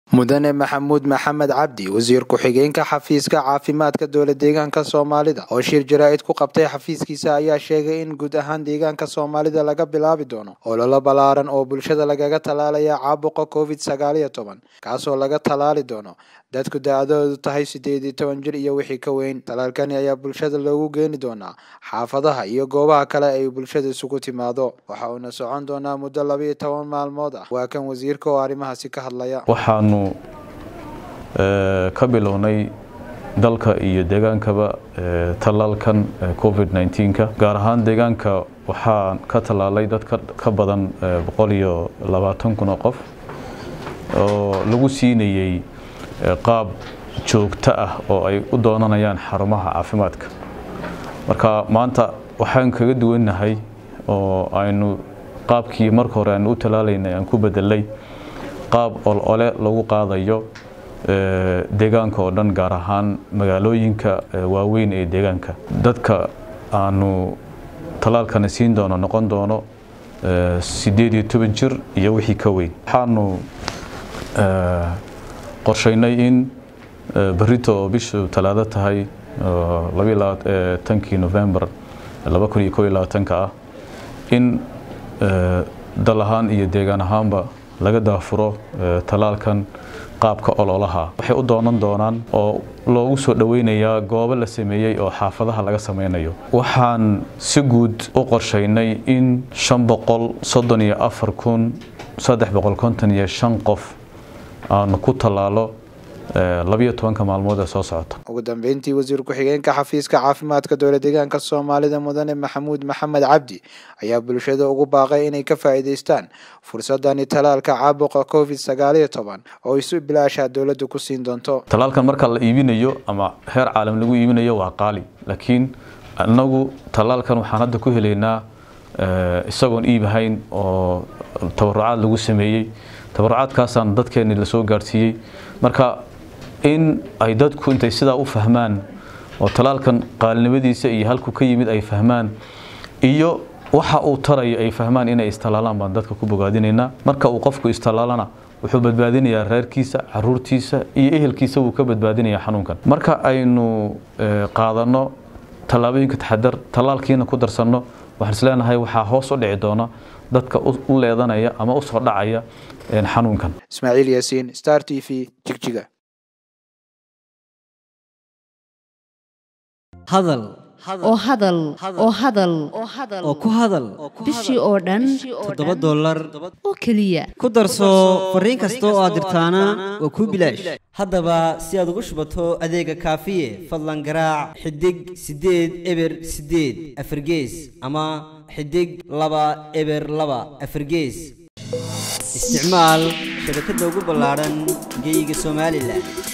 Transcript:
mudane maxamuud maxamed cabdi wasiir ku-xigeenka xafiiska caafimaadka dowla deegaanka soomaalida oo shir jaraa'id ku qabtay xafiiskiisa ayaa sheegay in guud ahaan deegaanka soomaalida laga bilaabi doono ololo ballaaran oo bulshada lagaga tallaalaya caabuqa covid sagaal iyo toban kaasoo laga tallaali doono dadku da-adoodu tahay sideed iyo toban jir iyo wixii ka weyn talaalkani ayaa bulshada loogu geeni doonaa xaafadaha iyo goobaha kale ay bulshada isugu timaado waxa uuna socon doonaa muddo labaiyo toban maalmood ah waa kan wasiirka oo arrimahaasi ka hadlaya waxaanu ka bilownay dalka iyo deegaankaba tallaalkan covid nneteen-ka gaar ahaan deegaanka waxaa ka tallaalay dad ka badan boqol iyo labaatan kun oo qof oo lagu siinayey qaab joogto ah oo ay u doonanayaan xarumaha caafimaadka marka maanta waxaan kaga duwannahay oo aynu qaabkii marka hore aynu u tallaalaynay aan ku bedelay qaab olole lagu qaadayo deegaanka oo dhan gaar ahaan magaalooyinka waaweyn ee deegaanka dadka aanu tallaalkana siin doono noqon doono siddeed iyo toban jir iyo wixii ka weyn waxaanu qorshaynay in berito oo bishu talaado tahay tankii november laba kun iyo koo iyo labaatanka ah in dal ahaan iyo deegaan ahaanba laga daafuro tallaalkan qaabka ololaha waxay u doonan doonaan oo loogu soo dhoweynayaa goobo la sameeyey oo xaafadaha laga sameynayo waxaan si guud u qorshaynay in shan boqol soddon iyo afar kun saddex boqol konton iyo shan qof aanu ku tallaalo labiyo tobanka maalmood ee soo socota ugu dambeyntii wasiir ku-xigeenka xafiiska caafimaadka dowla deegaanka soomaalida mudane maxamuud maxamed cabdi ayaa bulshada ugu baaqay inay ka faa'iidaystaan fursadani talaalka caabuqa covid sagaal iyo toban oo isu bilaashaa dowladda ku siin doonto talaalkan marka la iibinayo ama heer caalam lagu iibinayo waa qaali laakiin inagu talaalkan waxaan hadda ku helaynaa isagoon iibahayn oo tabarucaad lagu sameeyey tabarucaadkaasaan dadkeenni lasoo gaadhsiiyey marka in ay dadku intay sidaa u fahmaan oo talaalkan qaalinimadiisa iyo halku ka yimid ay fahmaan iyo waxa uu tarayo ay fahmaan inay istalaalaan baan dadka ku bogaadinaynaa marka uu qofku istalaalana wuxuu badbaadinayaa reerkiisa caruurtiisa iyo ehelkiisa wuu ka badbaadinayaa xanuunkan marka aynu qaadanno tallaabooyinka taxadar tallaalkiina ku darsanno waxaan isleenahay waxaa hoos u dhici doona dadka u leedanaya ama u soo dhacaya xanuunkan ismaaciil yaasiin star t v jigjiga hadal oo hadal oo hadal oo ku hadal bishii oo dhan toddoba dollar oo keliya ku darso fariin kasta oo aad dirtaana waa kuu bilaash haddaba si aad ugu shubato adeega kaafiye fadlan garaac xidig siddeed eber siddeed afargees ama xidig laba eber laba afargees isticmaal shabakadda ugu ballaadhan geeyiga somalilan